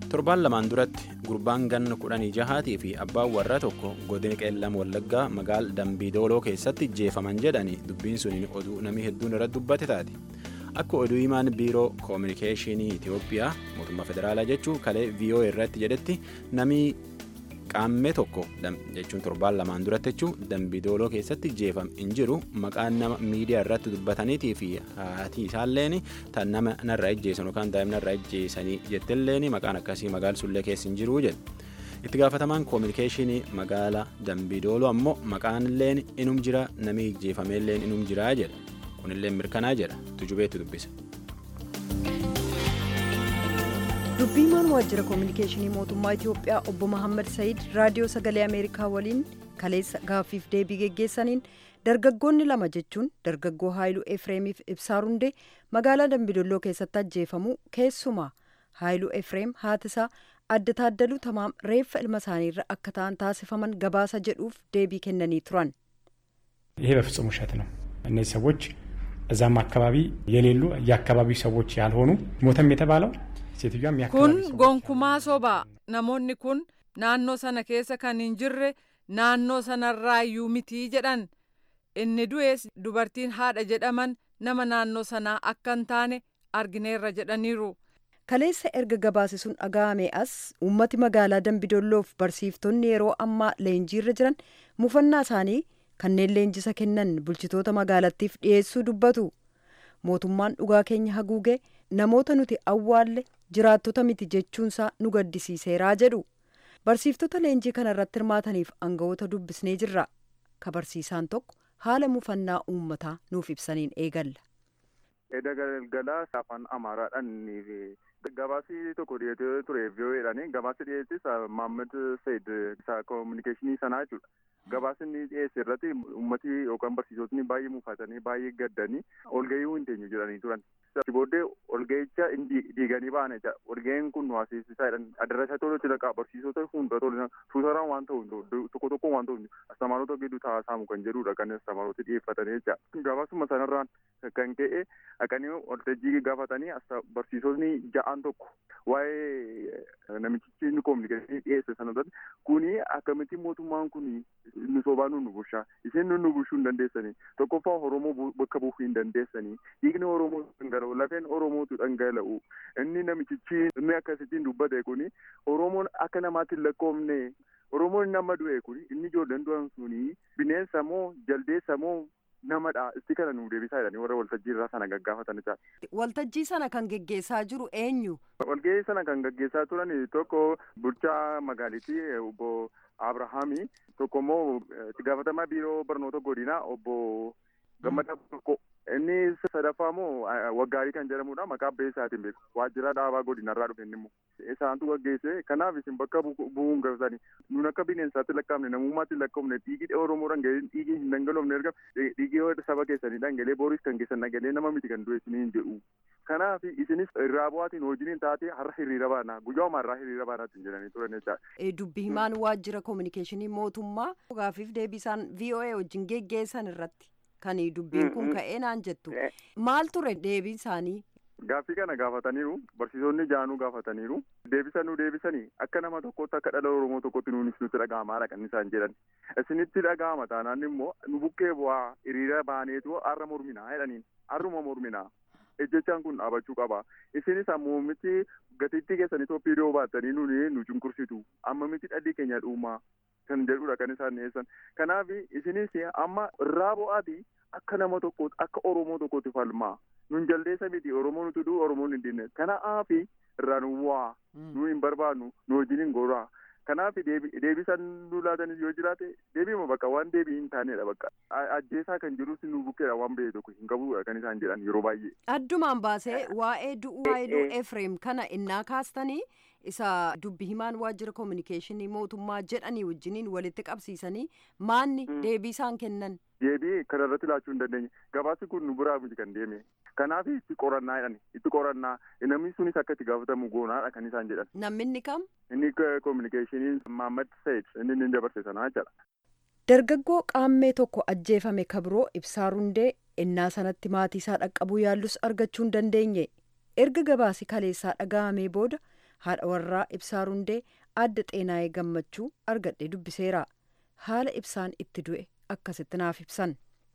torbaan lamaan duratti gurbaan ganna kudhanii jahaatii fi abbaan warraa tokko godina qeellam wallaggaa magaal dambiidooloo keessatti jeefaman jedhanii dubbiin suniin oduu namni hedduun irratti dubbate taate akka oduu himaan biiroo koominikeeshinii itiyoophiyaa mootummaa federaalaa jechuun kalee viiyoo irratti jedhetti namni qaammee tokko jechuun torbaan lamaan duratti jechuun dambiidooloo keessatti jeefam hin jiru maqaan nama miidiyaa irratti dubbataniitii fi haati isaalleen tan nama narraa ijjeessan yookaan daa'imni narraa ijjeessanii jettilleen maqaan akkasii magaalsullee keessa hin jiru jedhe. itti gaafatamaan koominikeeshinii magaala dambiidooloo ammoo maqaanilleen inum jira namni ijjeefameelleen inum jiraa jedha kunillee mirkanaa jedha tujubeetti dubbisa. dubbiimaan waajjira koominikeeshinii mootummaa itiyoophiyaa obbo Mahammad Said raadiyoo sagalee ameerikaa waliin kaleessa gaaffiif deebii geggeessaniin dargaggoonni lama jechuun dargaggoo haayiluu efreemiif ibsaa rundee magaalaa dambidolloo keessatti ajjeefamuu keessumaa haayiluu efreem haatisaa adda taaddaluu tamaam reeffa ilma isaaniirra akka ta'an taasifaman gabaasa jedhuuf deebii kennanii turan. ይሄ በፍጹም ውሸት ነው። እነዚህ ሰዎች እዛም አካባቢ የሌሉ የአካባቢው ሰዎች ያልሆኑ ሞተም የተባለው kun gonkumaa sobaa namoonni kun naannoo sana keessa kan hin jirre naannoo sanarraayyuu mitii jedhan inni du'ees dubartiin haadha jedhaman nama naannoo sanaa akka hin taane argineerra jedhaniiru. kaleessa erga gabaasi sun dhaga'ame as uummati magaalaa dambidolloof barsiiftonni yeroo ammaa leenjiirra jiran mufannaa isaanii kanneen leenjisa kennan bulchitoota magaalattiif dhiyeessuu dubbatu mootummaan dhugaa keenya haguugee namoota nuti awwaalle jiraattota miti jechuunsaa nu gaddisiiseeraa jedhu barsiiftota leenjii kana irratti hirmaataniif aangawoota dubbisnee jirra ka barsiisaan tokko haala mufannaa uummataa nuuf ibsaniin eegalla. Edda galgalaa afaan Amaaraadhaan gabaasii tokko dhiyeessee ture VOAdhaan gabaasii dhiyeessis Maammed Said isa koominikeeshinii sanaa jechuudha. Gabaasni dhiyeesse irratti uummati yookaan barsiisotni baay'ee mufatanii baay'ee gaddanii olgahii hin teenyu jedhanii turan. Booddee olgahicha diiganii ba'an jecha olgahiin kun waasisaadhaan adarasa tolutti dhaqaa barsiisota hunda tolu tuutaraan waan ta'u tokko tokko waan ta'u astamaarota gidduu taasisamu kan jedhudha kan astamaarota dhiyeeffatanii jecha. Gabaasuma sanarraan kan ka'e dhaqanii waltajjii gaafatanii barsiisotni ja'aan tokko waa'ee namichichi inni koominikeeshinii dhiyeesse sanarratti kuni akkamitti mootummaan kuni nu sobaa nu bushaa isin nu bushuu hin dandeessanii tokkoffaa oromoo bakka buufuu hin dandeessanii dhiigni oromoo dhangala'u lafeen oromootu dhangala'u inni namichichi inni akkasittiin dubbate kuni oromoon akka namaatti lakkoofne oromoon nama du'e kuni inni ijoolleen du'an suni bineensa moo jaldeessa moo namadha isti kana nu deebisaa jedhanii warra waltajjii irraa sana gaggaafatan isaa. Waltajjii sana kan geggeessaa jiru eenyu? Walgahii sana kan gaggeessaa turan tokko bulchaa magaalitii obbo Abrahaami tokko immoo itti gaafatamaa biiroo barnoota godinaa obbo Gammadaa tokko inni sadaffaa immoo waggaarii kan jedhamudha maqaa abbee isaatiin beeku waajjira dhaabaa godinarraa dhufe inni immoo isaantu gaggeesse kanaaf isin bakka bu'uun gabatanii nun akka bineensaatti lakkaa'amne namummaatti lakkaa'amne dhiigii oromoo dhangalee dhiigii hin dhangaloofne erga dhiigii saba keessanii dhangalee booris kan keessan dhangalee nama miti kan du'e isiniin jedhu kanaaf isinis irraa bu'aatiin hojiin taate har'a hiriira baana guyyaa har'aa hiriira baanaatti jedhanii turan jechaadha. Dubbi himaan waajjira koominikeeshinii mootummaa gaafiif deebisaan VOA wajjin geggeessan irratti. Kan dubbiin kun ka'ee naan jettu maal ture deebiin isaanii. Gaaffii kana gaafataniiru barsiisonni jaanuu gaafataniiru deebisa nu deebisanii akka nama tokkotti akka dhala oromoo tokkotti nuunis nutti dhaga'amaadha kan isaan jedhan isinitti dhaga'ama taanaan immoo nu buqqee bu'aa hiriira baaneetu har'a morminaa jedhaniin har'uma morminaa ejjechaan kun dhaabachuu qaba isinis ammoo miti gatiittii keessan Itoophiyaa baattanii nuni nu cunqursitu amma miti dhalli keenya dhuumaa. kan jedhudha kan isaan dhiyeessan kanaaf isinis amma irraa bu'aati akka nama tokkootti akka oromoo tokkootti falmaa nun jaldeessa miti oromoo nuti duu oromoon hin dinne kanaaf irraa nu waa nu hin barbaannu nu wajjin hin goraa kanaaf deebisan nu laatanis yoo jiraate deebiima bakka waan deebii hin taanedha bakka ajjeesaa kan jirus nu bukkeedha waan ba'e tokko hin qabudha kan isaan jedhan yeroo baay'ee. Addumaan baasee waa'ee du'uu Haayiluu Efreem kana innaa kaastanii isa dubbi himaan waajjira koominikeeshinii mootummaa jedhanii wajjiniin walitti qabsiisanii maanni deebii isaan kennan. Deebii kana irratti laachuu hin dandeenye gabaasi kun nu biraa miti kan deeme kanaaf itti qorannaa jedhan itti qorannaa namni sunis akka itti gaafatamu goonaadha kan isaan jedhan. Namni inni kam? Inni koominikeeshinii Mahammad Said inni inni dabarse sanaa jedha. Dargaggoo qaammee tokko ajjeefame kabiroo ibsaa rundee innaa sanatti maatii isaa dhaqqabuu yaallus argachuu hin dandeenye erga gabaasi kaleessaa dhaga'amee booda haadha warraa ibsaa rundee adda xeenaa'ee gammachuu argadhee dubbiseera haala ibsaan itti du'e akkasitti naaf ibsan.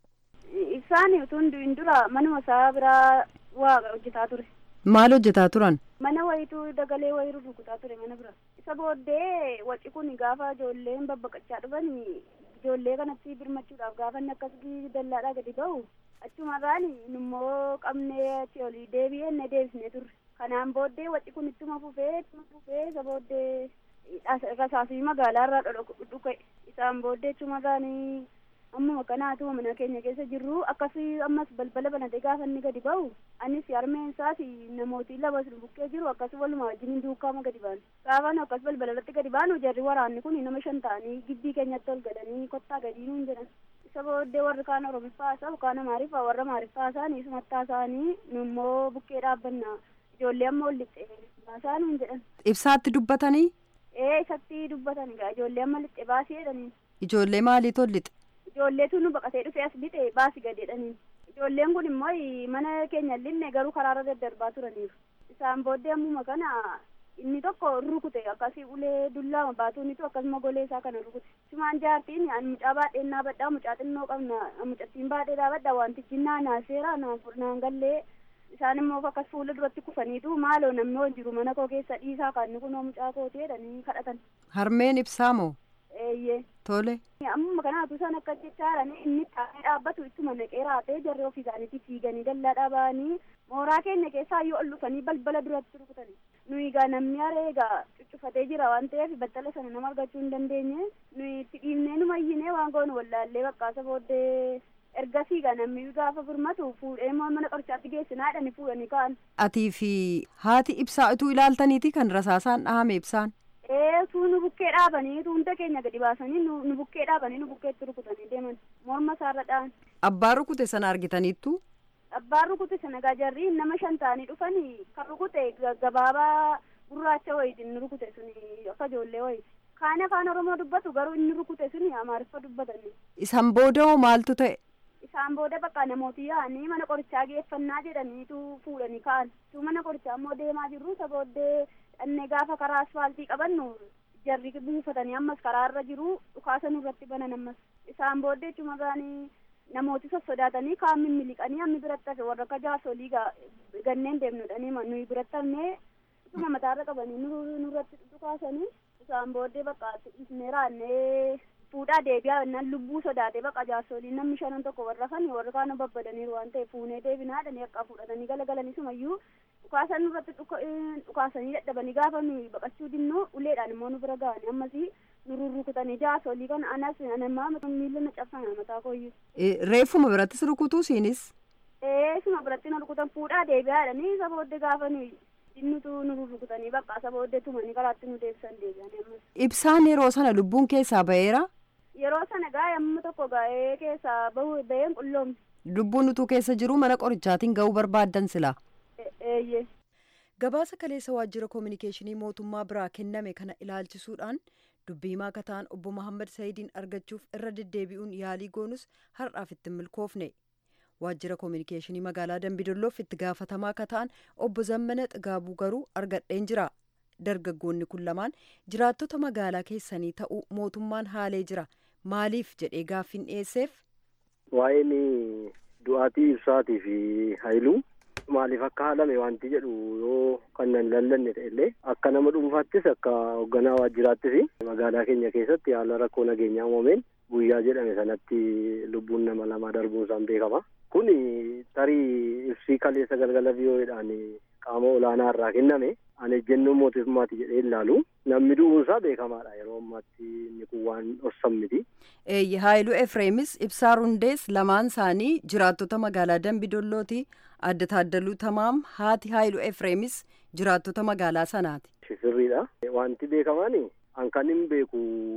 ibsaan utuu hin dura manuma isaa biraa waa hojjetaa ture. maal hojjetaa turan. mana wayituu dagalee wayii rukutaa ture mana bira. isa booddee waci kun gaafa ijoolleen babbaqachaa dhufan ijoollee kanatti birmachuudhaaf gaafa inni akkasii dallaadhaa gadi ba'u achumarraan immoo qabnee achi olii deebi'ee inni deebisnee turre. kanaan booddee waci kun ittuma fufee ittuma fufee isa booddee rasaasii magaalaa irraa dhufe isaan booddee achumarraan ammuma kanaatu mana keenya keessa jirru akkasii ammas balbala banatee gaafa inni gadi ba'u anis harmeen isaas namooti lama bukkee jiru akkas waluma wajjin duukaama gadi baanu gaafa nu akkas balbala irratti gadi baanu jarri waraanni kun nama shan ta'anii gibbii keenyatti ol gadanii kottaa gadii nuun jedhan isa booddee warri kaan oromiffaa isaa kaan amaariffaa warra amaariffaa isaanii sumattaa isaanii nu immoo bukkee dhaabbanna ijoollee amma ol lixxe baasaa nuun jedhan. ibsaatti dubbatanii. ee isatti dubbatan egaa ijoollee amma lixxe baasii jedhaniin. ijoollee maaliitu ol lixe. ijoolleetu nu baqatee dhufe as lixe baasi gadi jedhaniin ijoolleen kun immoo mana keenya linne garuu karaarra daddarbaa turaniiru isaan booddee ammuma kana inni tokko rukute akkasii ulee dullaama baatuunitu akkasuma golee isaa kana rukute sumaan jaartiin ani mucaa baadhee naa badhaa mucaa xinnoo qabna mucattiin baadhee dhaabadha wantichi naa naaseera naan gallee isaan immoo akkas fuula duratti kufaniitu maaloo namni hojii jiru mana koo keessa dhiisaa kan kunoo mucaa kooti jedhanii kadhatan. harmeen ibsaa moo. eeyyee. tole. amma kanaatu isaan akka jechaadhaan inni taa'ee dhaabbatu ittuma naqee raatee jarri ofii isaaniitti fiiganii dallaa dhaabanii mooraa keenya keessaa yoo ol dhufanii balbala duratti rukutanii nuyi egaa namni haree egaa cuccufatee jira waan ta'eef battala sana nama argachuu hin dandeenye nuyi itti dhiibnee nu mayyinee waan goonu wallaallee bakkaasa booddee ergasii egaa namni gaafa furmatu fuudhee mana qorichaatti geessinaa jedhanii fuudhanii ka'an. atii fi haati ibsaa utuu ilaaltaniiti kan rasaasaan dhahame ibsaan. ee tuu nu bukkee dhaabanii tuunta keenya gadi baasanii nu bukkee dhaabanii nu bukkeetti rukutanii deeman morma isaarra dha'an. abbaa rukute sana argitaniittu. abbaan rukute sana gaa jarri nama shan ta'anii dhufanii kan rukute gabaabaa gurraacha wayitiin inni rukute suni akka ijoollee wayiti. kaan afaan oromoo dubbatu garuu inni rukute suni amaariffa dubbatanii. isaan booda hoo maaltu ta'e. isaan booda bakka namooti yaa'anii mana qorichaa geeffannaa jedhaniitu fuudhanii ka'an. tu mana qorichaa immoo deemaa jirru isa booddee dhannee gaafa karaa asfaaltii qabannu jarri buufatanii ammas karaa irra jiru dhukaasa nurratti banan ammas isaan booddee cumarraanii namooti sossodaatanii kaan mimmiliqanii hammi biratti hafe warra akka jaarsolii ganneen deemnudhanii nuyi biratti hafnee isuma mataarra qabanii nurratti dhukaasanii isaan booddee bakka isnee raannee fuudhaa deebi'aa jennaan lubbuu sodaatee bakka jaarsoliin namni shanan tokko warra kan warra kaan babbadaniiru waan ta'eef fuunee deebinaadhanii akka fudhatanii galagalanii sumayyuu dhukaasan nurratti dhukaasanii dadhabanii gaafa nuyi baqachuu dinnu uleedhaan immoo nu bira ga'anii ammasii nu rurrukutanii jaarsolii kan anas anamaa miila na cabsana mataa kooyyuu. reeffuma birattis rukutuu siinis. ee suma biratti na rukutan fuudhaa deebi'aadhanii isa booddee gaafa nuyi dinnutu nu rurrukutanii bakka isa booddee tumanii karaatti nu deebisan deebi'anii ammas. ibsaan yeroo sana lubbuun keessaa ba'eera. yeroo sana gaa yemmuu tokko gaa'ee keessaa bahu baheen qulloomne. lubbuun utuu keessa jiru mana qorichaatiin ga'uu barbaaddan sila. eeyyee. gabaasa kaleessa waajjira koominikeeshinii mootummaa biraa kenname kana ilaalchisuudhaan dubbii himaa kataan obbo Mahammad Sayidiin argachuuf irra deddeebi'uun yaalii goonus har'aaf itti milkoofne. waajjira koominikeeshinii magaalaa Dambidolloof itti gaafatamaa kataan obbo Zammana Xigaabuu garuu argadheen jira. dargaggoonni kun lamaan jiraattota magaalaa keessanii ta'uu mootummaan haalee jira maaliif jedhee gaaffiin dhiyeesseef. waa'een du'aatii ibsaatii fi haayiluu maaliif akka haalame wanti jedhu yoo kan nan lallanne ta'ellee akka nama dhuunfaattis akka hoogganaa waajjiraattis magaalaa keenya keessatti haala rakkoo nageenyaa uumameen guyyaa jedhame sanatti lubbuun nama lamaa darbuun isaan beekama. kun tarii ibsii kaleessa galgala biyyoodhaan qaama olaanaa irraa kenname ani ejjennoo mootummaati jedhee ilaalu namni du'uunsaa beekamaadha yeroo ammaatti inni kun waan dhorsan miti. Haayiluu Efreemis Ibsaa Rundees lamaan isaanii jiraattota magaalaa Dambidollootii adda taaddaluu tamaam haati Haayiluu Efreemis jiraattota magaalaa sanaati. Sirriidha. Wanti beekamaan an kan hin beeku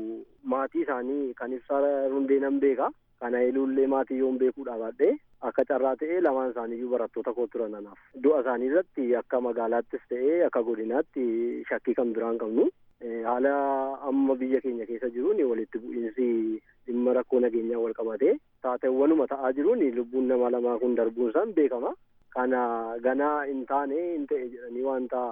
maatii isaanii kan Ibsaa Rundee nan beeka. Kan Haayiluullee maatii yoon beekuudha baadhee akka carraa ta'ee lamaan isaaniiyyuu barattoota koo turan anaaf. Du'a isaanii irratti akka magaalaattis ta'ee akka godinaatti shakkii kan biraan qabnu. Haala amma biyya keenya keessa jiruun walitti bu'iinsi dhimma rakkoo nageenyaa wal qabatee taateewwanuma ta'aa jiruun lubbuun nama lamaa kun darbuun isaan beekama. Kana ganaa hin taane hin ta'e jedhanii wanta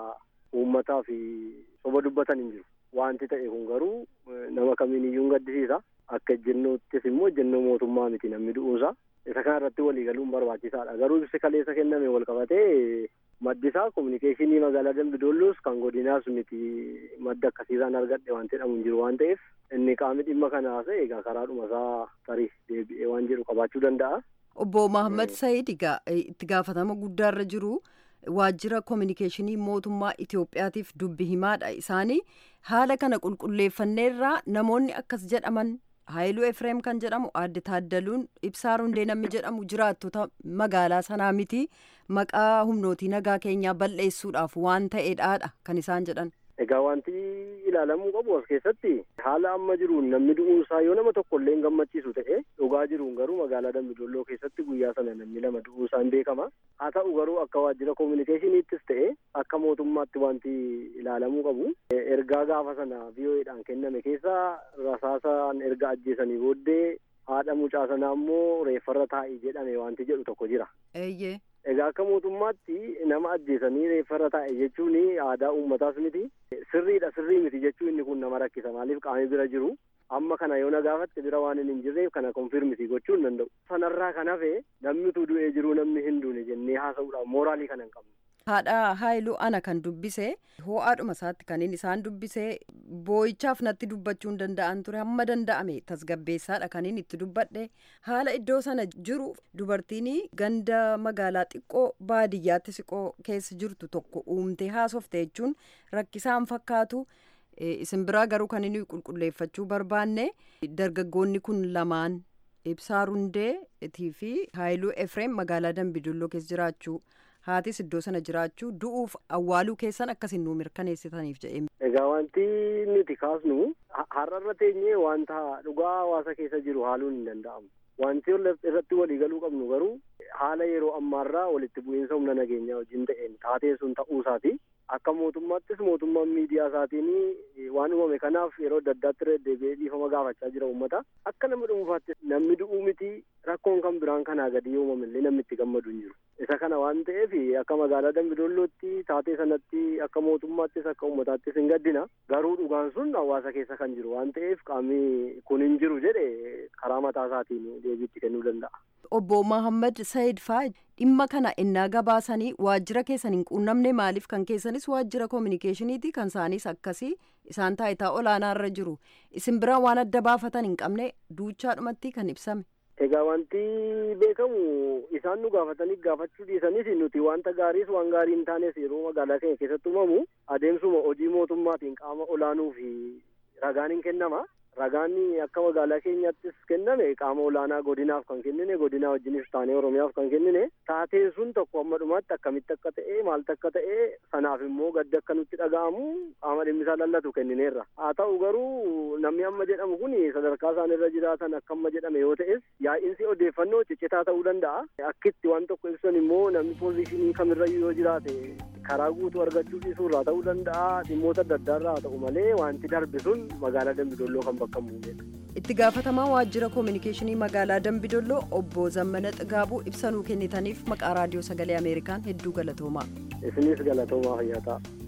uummataa fi soba dubbatan hin jiru. Wanti ta'e kun garuu nama kamiin iyyuu hin gaddisiisa. Akka ejjennoottis immoo ejjennoo mootummaa miti namni du'uusaa. Isa kana irratti walii galuun barbaachisaadha. Garuu ibsi kaleessa kenname wal qabatee maddisaa kominikeeshinii magaalaa Dambidoolloos kan godinaas miti madda akkasiirraan argadhe waan jedhamu hin jiru waan ta'eef inni qaamni dhimma kana haasa'e egaa karaadhuma isaa tarii deebi'ee waan jedhu qabaachuu danda'a. Obbo Mahammad Said itti gaafatama guddaarra jiru. waajjira kominikeeshinii mootummaa Itoophiyaatiif dubbi himaadha isaanii haala kana qulqulleeffanneerraa namoonni akkas jedhaman Haayiluu Efreem kan jedhamu aadde Taaddaluun Ibsaa Rundee namni jedhamu jiraattota magaalaa sanaa miti maqaa humnootii nagaa keenyaa balleessuudhaaf waan ta'eedhaadha kan isaan jedhan. Egaa wanti ilaalamuu qabu as keessatti haala amma jiruun namni du'uunsaa yoo nama tokko illee hin gammachiisu ta'e dhugaa jiruun garuu magaalaa Dambidolloo keessatti guyyaa sana namni lama du'uusaan beekama. Haa ta'u garuu akka waajjira kominikeeshiniittis ta'e akka mootummaatti wanti ilaalamuu qabu. Ergaa gaafa sana VOAdhaan kenname keessaa rasaasaan erga ajjeesanii booddee haadha mucaa sanaa immoo reeffarra taa'ii jedhame wanti jedhu tokko jira. Eeyyee. Egaa akka mootummaatti nama ajjeesanii reeffarra taa'e jechuun aadaa uummataas miti. Sirriidha sirrii miti jechuun inni kun nama rakkisa maaliif qaamni bira jiru amma kana yoo na gaafatte bira waan hin jirreef kana konfirmiti gochuu hin danda'u. Sanarraa kan hafe namni utuu du'ee jiru namni hin duune jennee haasa'uudhaaf mooraalii kana hin qabnu. Haadha Haayiluu ana kan dubbise ho'aadhuma isaatti kan inni isaan dubbise boo'ichaaf natti dubbachuu hin danda'an ture hamma danda'ame tasgabbeessaadha kan inni itti dubbadhe haala iddoo sana jiru dubartiin ganda magaalaa xiqqoo baadiyyaatti siqoo keessa jirtu tokko uumtee haasofte jechuun rakkisaan fakkaatu isin biraa garuu kan inni qulqulleeffachuu barbaanne dargaggoonni kun lamaan ibsaa rundeetii fi haayiluu efreem magaalaa dambidolloo keessa jiraachuu. haatis iddoo sana jiraachuu du'uuf awwaaluu keessan akkasin nuu mirkaneessitaniif jedhee. Egaa wanti nuti kaasnu har'arra teenyee wanta dhugaa hawaasa keessa jiru haaluun hin danda'amu. Wanti irratti waliigaluu qabnu garuu haala yeroo ammaarraa walitti bu'iinsa humna nageenyaa wajjin ta'een taatee sun ta'uu isaati. Akka mootummaattis mootummaan miidiyaa isaatiin waan uumame kanaaf yeroo adda addaatti deebi'ee dhiifama gaafachaa jira uummata. Akka nama dhuunfaatti namni du'uu miti rakkoon kan biraan kanaa gadi yoo uumame illee namni itti gammadu hin jiru. Isa kana waan ta'eef akka magaalaa Dambidollootti taatee sanatti akka mootummaattis akka uummataattis hin gaddina. Garuu dhugaan sun hawaasa keessa kan jiru waan ta'eef qaamni kun hin jiru jedhe karaa mataa isaatiin deebiitti kennuu danda'a. Obbo Mahammad Said faa dhimma kana innaa gabaasanii waajjira keessan hin quunnamne maaliif kan keessanis waajjira kominikeeshiniiti kan isaanis akkasii isaan taayitaa olaanaa irra jiru isin biraa waan adda baafatan hin qabne duuchaadhumatti kan ibsame. Egaa wanti beekamu isaan nu gaafatanii gaafachuu dhiisanis nuti wanta gaariis waan gaarii hin taanes yeroo magaalaa keenya keessatti uumamu adeemsuma hojii mootummaatiin qaama olaanuu fi ragaan hin kennama. Ragaan akka magaalaa keenyattis kenname qaama olaanaa godinaaf kan kennine godinaa wajjinis taanee oromiyaaf kan kennine taateen sun tokko amma dhumaatti akkamitti akka ta'e maaltu akka ta'e sanaaf immoo gaddi akka nutti dhaga'amu qaama dhimmisaa lallatu kennineerra haa ta'u garuu namni amma jedhamu kun sadarkaa isaan irra jiraatan akka amma jedhame yoo ta'es yaa'insi odeeffannoo ciccitaa ta'uu danda'a akkitti waan tokko ibsan immoo namni poozishinii kamirrayyuu yoo jiraate karaa guutuu argachuu dhiisuu irraa ta'uu danda'a dhimmoota adda addaa irraa haa ta'u malee wanti darbe sun magaalaa dambidolloo kan bakka bu'edha. itti gaafatamaa waajjira koominikeeshinii magaalaa dambidolloo obbo zammana xigaabuu ibsa nuu kennitaniif maqaa raadiyoo sagalee ameerikaan hedduu galatoomaa. isinis galatoomaa fayyaa ta'a.